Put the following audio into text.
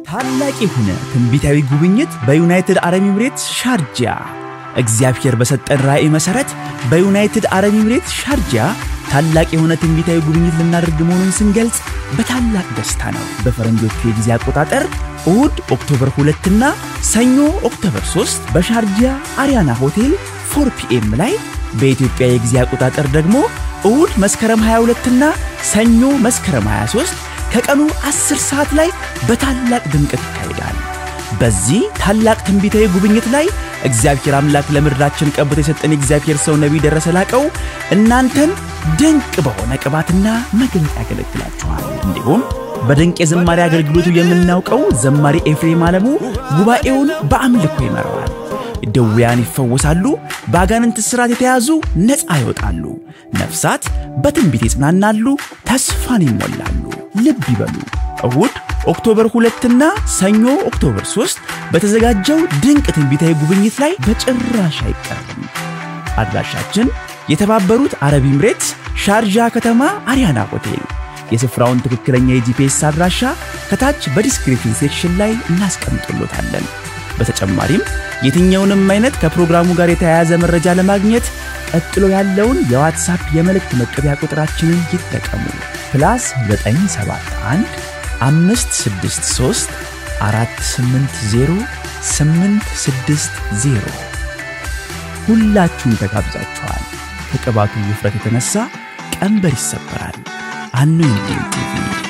ታላቅ የሆነ ትንቢታዊ ጉብኝት በዩናይትድ አረብ ኤምሬትስ ሻርጃ። እግዚአብሔር በሰጠን ራእይ መሠረት በዩናይትድ አረብ ኤምሬትስ ሻርጃ ታላቅ የሆነ ትንቢታዊ ጉብኝት ልናደርግ መሆኑን ስንገልጽ በታላቅ ደስታ ነው። በፈረንጆቹ የጊዜ አቆጣጠር እሁድ ኦክቶበር 2 እና ሰኞ ኦክቶበር 3 በሻርጃ አሪያና ሆቴል 4 ፒኤም ላይ በኢትዮጵያ የጊዜ አቆጣጠር ደግሞ እሁድ መስከረም 22 እና ሰኞ መስከረም 23 ከቀኑ 10 ሰዓት ላይ በታላቅ ድምቀት ይካሄዳል። በዚህ ታላቅ ትንቢታዊ ጉብኝት ላይ እግዚአብሔር አምላክ ለምድራችን ቀብቶ የሰጠን የእግዚአብሔር ሰው ነቢይ ደረሰ ላቀው እናንተን ድንቅ በሆነ ቅባትና መግለጥ ያገለግላችኋል። እንዲሁም በድንቅ የዝማሬ አገልግሎቱ የምናውቀው ዘማሪ ኤፍሬም አለሙ ጉባኤውን በአምልኮ ይመራዋል። ድውያን ይፈወሳሉ፣ በአጋንንት እስራት የተያዙ ነፃ ይወጣሉ፣ ነፍሳት በትንቢት ይጽናናሉ፣ ተስፋን ይሞላሉ። ልብ ይበሉ እሁድ ኦክቶበር ሁለትና ሰኞ ኦክቶበር 3 በተዘጋጀው ድንቅ ትንቢታዊ ጉብኝት ላይ በጭራሽ አይቀርም። አድራሻችን የተባበሩት አረብ ኤምሬትስ ሻርጃ ከተማ አሪያና ሆቴል። የስፍራውን ትክክለኛ የጂፒኤስ አድራሻ ከታች በዲስክሪፕሽን ሴክሽን ላይ እናስቀምጥሎታለን። በተጨማሪም የትኛውንም አይነት ከፕሮግራሙ ጋር የተያያዘ መረጃ ለማግኘት ቀጥሎ ያለውን የዋትሳፕ የመልእክት መቀበያ ቁጥራችንን ይጠቀሙ። ፕላስ 971 563 480 860 ሁላችሁም ተጋብዛችኋል። ከቅባቱ ውፍረት የተነሳ ቀንበር ይሰበራል። አኖይንቲንግ ቲቪ